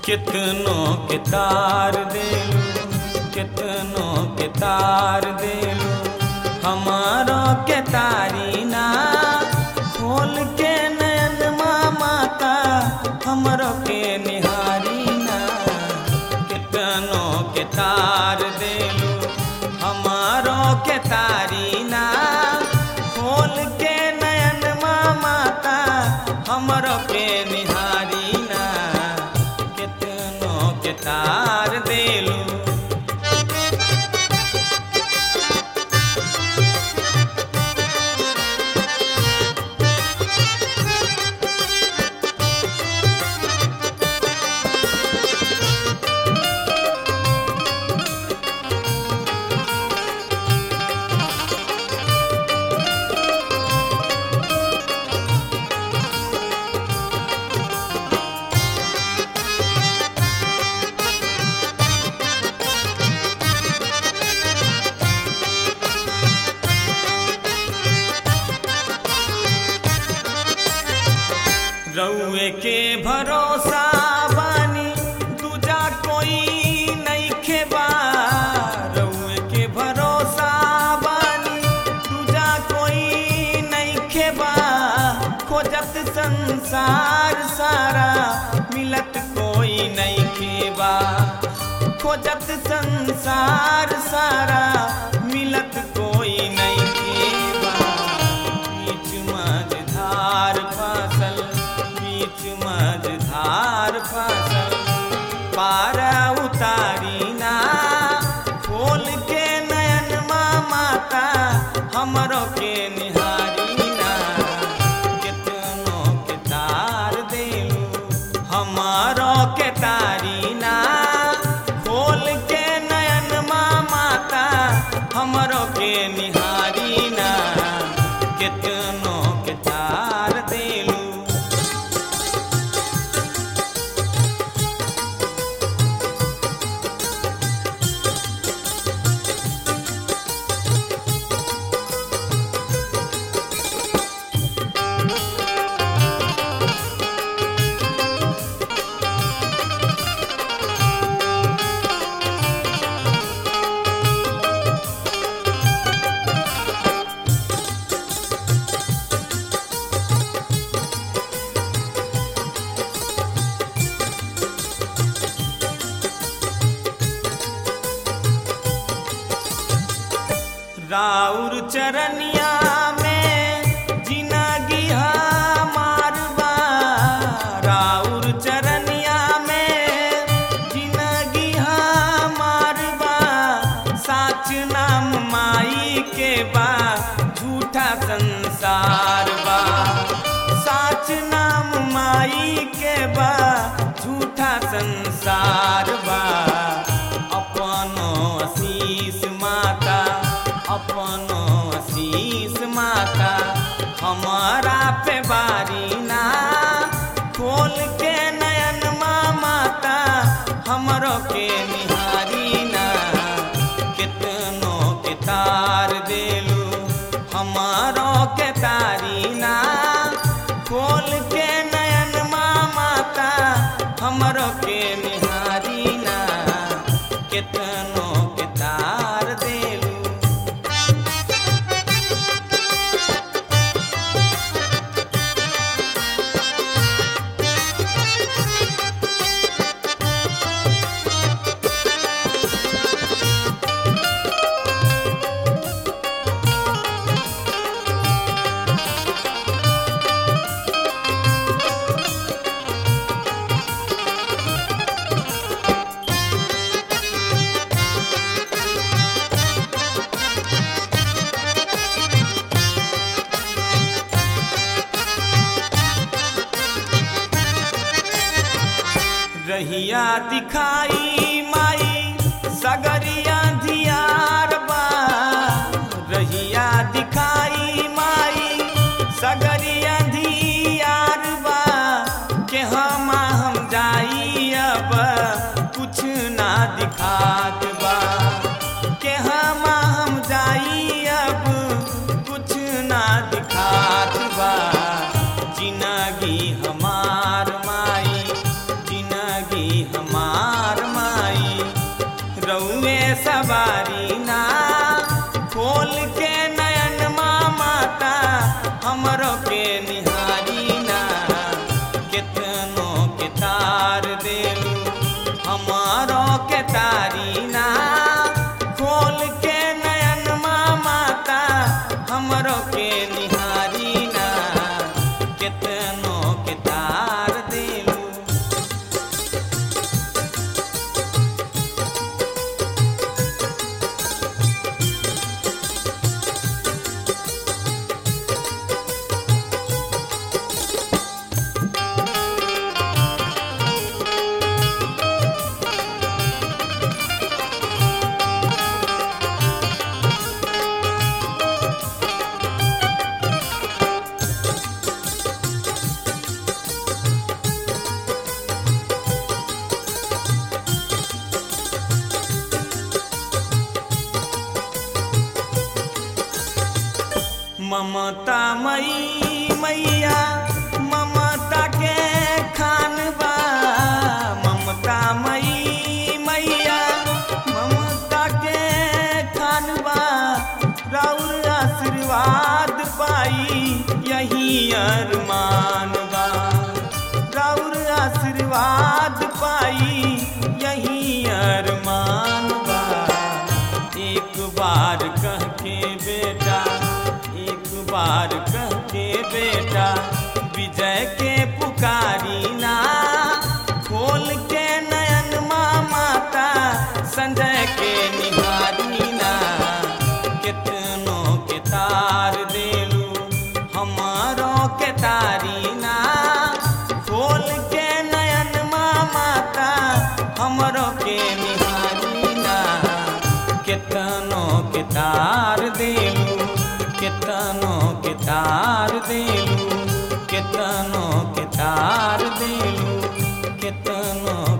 कितनों के तार देलू कितनों के तार देलू हमारो के तारी ना खोल के नयन माता हमरो के निहारी ना कितनों के तार देलू हमारो के तारी ना खोल के नयन माता हमरो के निहारी ना कितनों के तार देलू रउए के भरोसा बानी दूजा कोई नहीं खेबा रउए के भरोसा बानी दूजा कोई नहीं खेबा खोजत संसार सारा मिलत कोई नहीं खेबा खोजत संसार सारा मिलत कोई नहीं खेबा बीच मझधार फसल बीच मझधार फसल पार उतारी ना खोल के नयन माता हमरो के निहारी ना कितनों के तार देलू हमारो के तारी ना खोल के नयन माता हमरो के निहारी ना कितनों के तार देलू राउर चरनिया में जिनगी मारबा राउर चरनिया में जिनगी मारबा साच नाम माई के बा झूठा संसार बा साच नाम माई के बा झूठा संसार बा अपनो आशीष माता अपनो आशीष माता हमारा पे बारी ना खोल के नयन माता हमरो के निहारी ना कितनों के तार देलू हमारो के तारी ना खोल के नयन माता हमरो के निहारी ना कितनों के तार देलू रहिया दिखाई माई सगरिया धियार बा रहिया दिखाई माई सगरिया धियार बा के हम हम जाई अब कुछ ना दिखात बा के हम हम जाई अब कुछ ना दिखात बा जिनगी हमार माई जिनगी हम ममता मई मैया ममता के खान बा ममता मई मैया ममता के खान बा राउर आशीर्वाद पाई यही अरमान बा राउर आशीर्वाद पाई यही अरमान बा एक बार कह के बेटा एक बार कह के बेटा विजय के पुकारी ना खोल के नयन माता संजय के निहारी ना कितनों के तार देलू हमारो के तारी ना खोल के नयन माता हमरो के निहारी ना केतनो के तार देलू केतनो के तार देलू केतनो के तार देलू केतनो